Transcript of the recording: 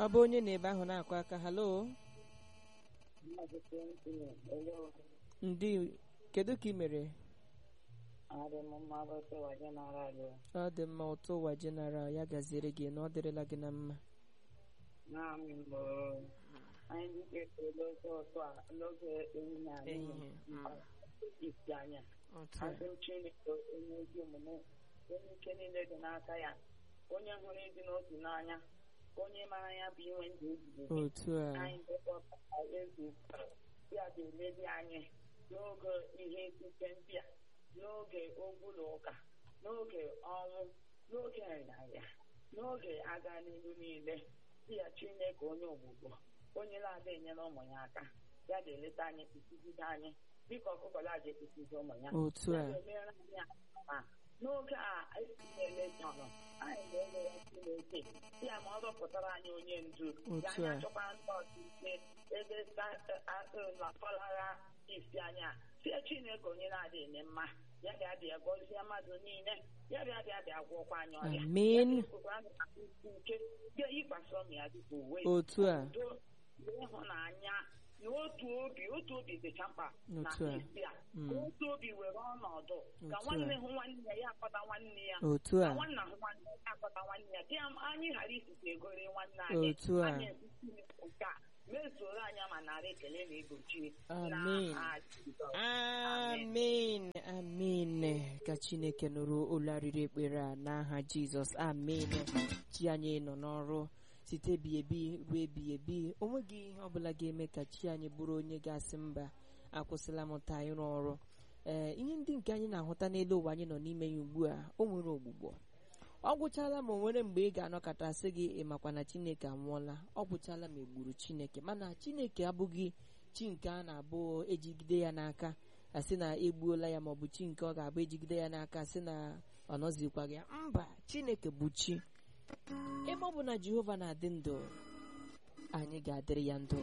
ọ bụ onye na-ebe ahụ na-akụ aka halo ndị kedu ka ị mere ọ dị mma ụtọ ụwa jeneral ya gaziere gị na ọ dịrịla gị na mma ehihie isi anya otu a asị chineke onye ezi omume onye ike niile dị n'aka ya onye hụrụ ịdị n'otu n'anya onye mara ya bụ inwe ndụ ebighị ebi otu a anyị dekọtara eze ya ga-eledi anyị n'oge ihe site ndị a n'oge ogwụlọ ụka n'oge ọnwụ n'oge nrịarịa n'oge aga n'ihu niile di ya chineke onye ogbugbo onye na-ada enyere ụmụ ya aka ya ga-eleta anyị kpụsigide anyị dịka ọkụkọ laji ekpụsizi ụmụ ya otu ya a ga-emere anyị ama n'oge a esinyele jọrọ anyị ga-ele ya chineke ya ma ọ rọpụtara anyị onye ndu ya Otu anyị a. achọkwa ndị ọchịchị ebe lapalagha isi anya sie chineke onye na-adị eme mma ya bịa bịa gọzie mmadụ niile ya bịa bịa bịa gwọkwa anyị ọrịa amen Ya bịakwara anyị aka isi ike bịa yikwasị ọmụ ya dịka uwe otu a udo na ịhụnanya na otu obi otu obi dịcha mkpa na Otu a. isi a Mm. ka otu obi were ọnọdụ ka Otu a. nwanne hụ nwanne ya ya akpọta nwanne ya otu ka a nwanna hụ nwanne ya ya akpọta nwanne ya ka ya- anyị ghara isite egori nwanne anyị Otu a. anyị ekwusi nke a mezuoro anyị ma nara ekele na egochie Amen. n'aha Jizọs. Amen. amen amen ka chineke nụrụ olu arịrị ekpere a n'aha jizọs amen chi anyị nọ n'ọrụ site ebi ebi ruo ebi ebi o nweghị ihe ọbụla ga-eme ka chi anyị bụrụ onye ga-asị mba akwụsịla m taa ịrụ ọrụ ee ihe ndị nke anyị na-ahụta n'elu ụwa anyị nọ n'ime ya ugbu a o nwere ogbugbo ọ gwụchala ma o nwere mgbe ị ga-anọkọta sị gị ị makwa na chineke anwụọla ọ gwụchala ma egburu chineke mana chineke abụghị chi nke a na-abụ ejigide ya n'aka asị na egbuola ya maọbụ chi nke ọ ga-abụ ejigide ya n'aka sị na ọ nọzikwaghị ya mba chineke bụ chi ebe ọ bụ na jehova na-adị ndụ anyị ga-adịrị ya ndụ